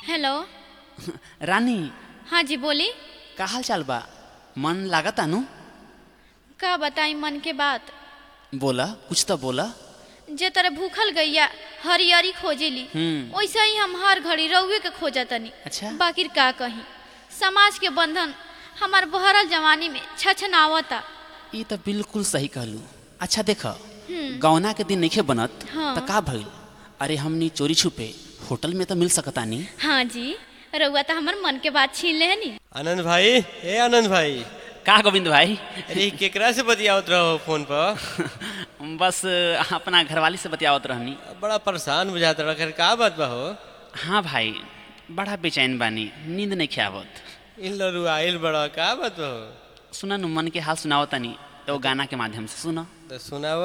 Hello रानी हाँ जी बोली का हाल चाल बा मन लागता नु का बताई मन के बात बोला कुछ तो बोला जे तरह भूखल गैया हरियरी खोजेली हम्म। वैसे ही हम हर घड़ी रउए के खोजतनी अच्छा। बाकी का कही समाज के बंधन हमार बहरल जवानी में छछनावता ये तो बिल्कुल सही कहलू अच्छा देख गौना के दिन नहीं बनत हाँ। तो का भइल अरे हमनी चोरी छुपे होटल में तो मिल सकता नी हाँ जी रउआ तो हमार मन के बात छीन लेनी आनंद भाई ए आनंद भाई का गोविंद भाई अरे केकरा से बतियावत रहो फोन पर बस अपना घरवाली से बतियावत रहनी बड़ा परेशान बुझात रहा खैर का बात बा हो हाँ भाई बड़ा बेचैन बानी नींद नहीं खियावत इन लरू आइल बड़ा का बात बा हो सुना नु मन के हाल सुनावतानी तो गाना के माध्यम से सुना तो सुनाव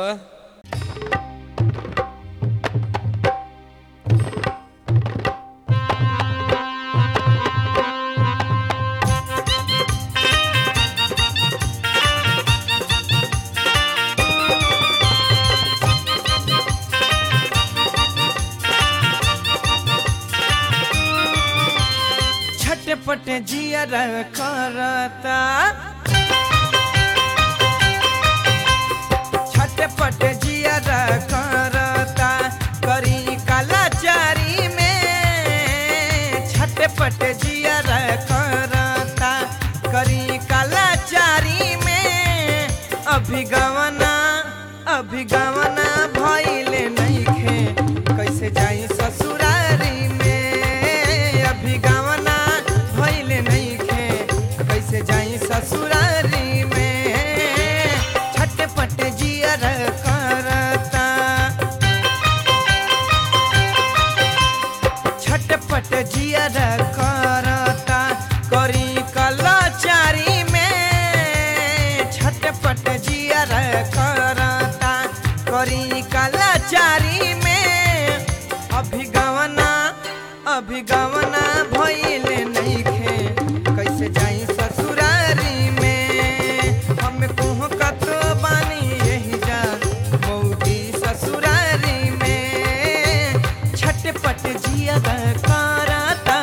छटपट जियर करता छटपट जियर करता करी कलाचारी में छटपट जियर करता करी कलाचारी में अभिगवना अभिगवना भइले नइखे कैसे जाई ससुरारी में अभिगवना भइले नइखे कैसे जाई ससुरारी में छटपट जियर करता छटपट जियर करता करी कलाचारी में छटपट जियर करता करी कलाचारी में अभिगवना अभिगवना भइले नइखे कैसे जाई ससुरारी में हम कोह कतो बानी यही जा मौगी ससुरारी में छटपट जिया करता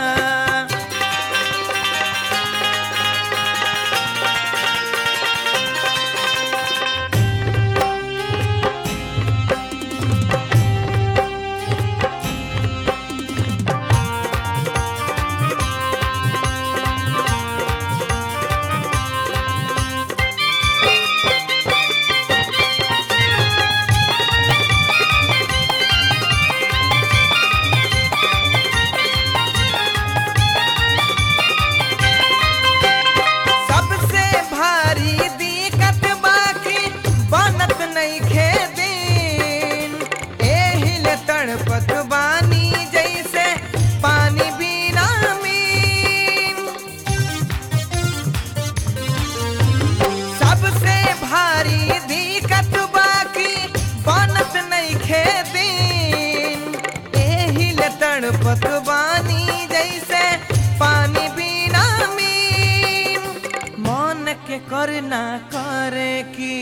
सबसे भारी दिक्कत बाकी बनत नइखे दिन एहिल तड़पत बानी जैसे पानी बिना मीन सबसे भारी दिक्कत बाकी बनत नइखे दिन एहिल तड़पत बानी जैसे पानी बिना मीन मन के करना करे की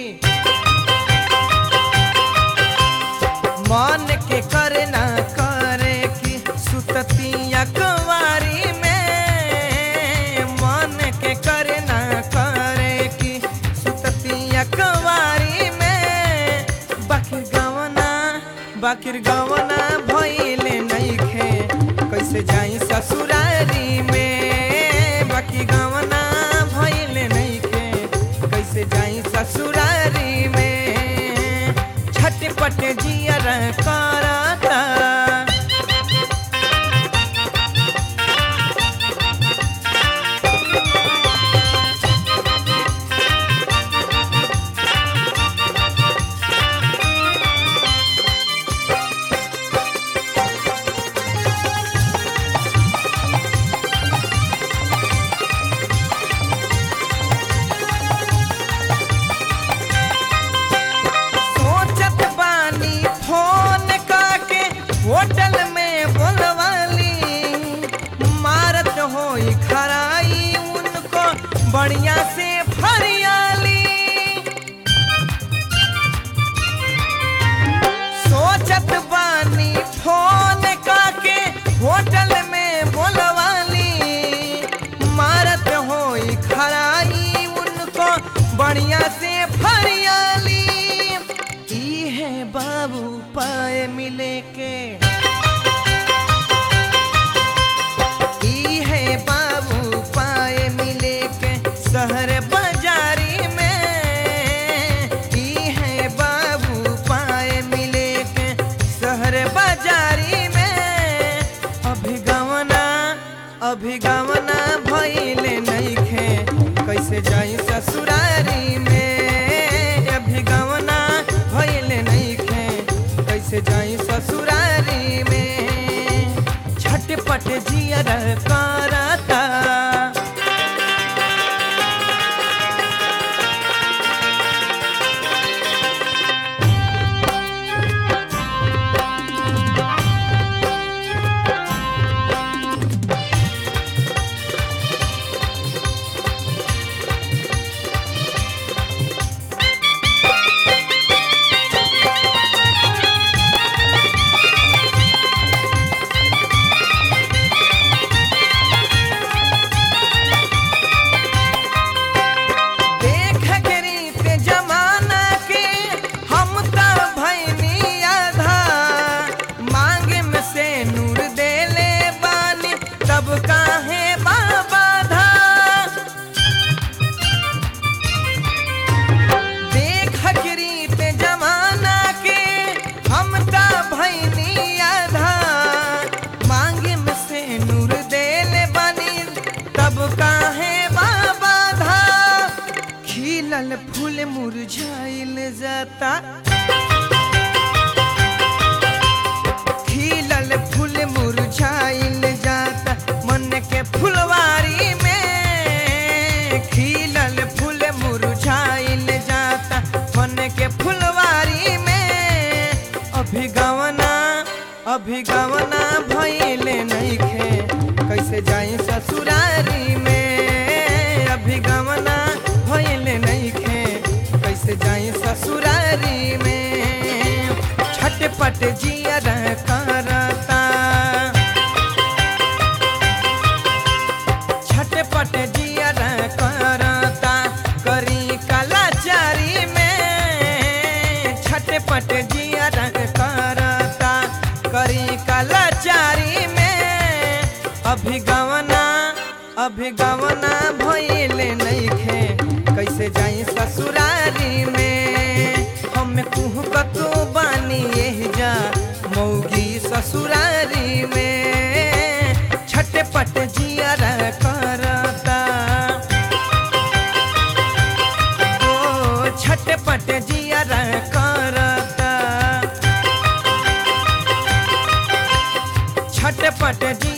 मन के करना करे की सुततिया कुंवारी में मन के करना करे की सुततिया कुंवारी में बाकिर गवना बाकिर गवना भइले नइखे कैसे जाई ससुरारी में बाकी गवना भइले नइखे कैसे जाई ससुरारी में छटपट जियर करता सोचत बानी फोन पाए मिले के ई है बाबू पाए मिले के शहर बाजारी में ई है बाबू पाए मिले के शहर बाजारी में अभिगमना अभिगमना भइले नइखे कैसे जाई ससुरारी में अभिगमना भइले नइखे कैसे जाई ससुरारी में झटपट जियर करता देख के रीत जमाना के हम त भैनी आधा मांगे में से नूर देले बानी तब काहे बाबा धा देख के रीत जमाना के हम त भैनी आधा मांगे में से नूर देले बानी तब काहे बाबा धा खिलल फूल मुरझाइल जाता खिलल फूल मुरझाइल जाता मन के फुलवारी में खिलल फूल मुरझाइल जाता मन के फुलवारी में अभिगवना अभिगवना भइले नइखे कैसे जाई ससुरारी में अभिगवना भइले नइखे कैसे जाई ससुरारी में छटपट जियर करता छटपट जियर करता करी कलाचारी में छटपट जियर करता करी कलाचारी में अभिगवना अभिगवना भइले नइखे कैसे जाई ससुरारी में हम कुह कतो बानी एह जा मौगी ससुरारी में छटपट जियर करता ओ छटपट जियर करता छटपट जियर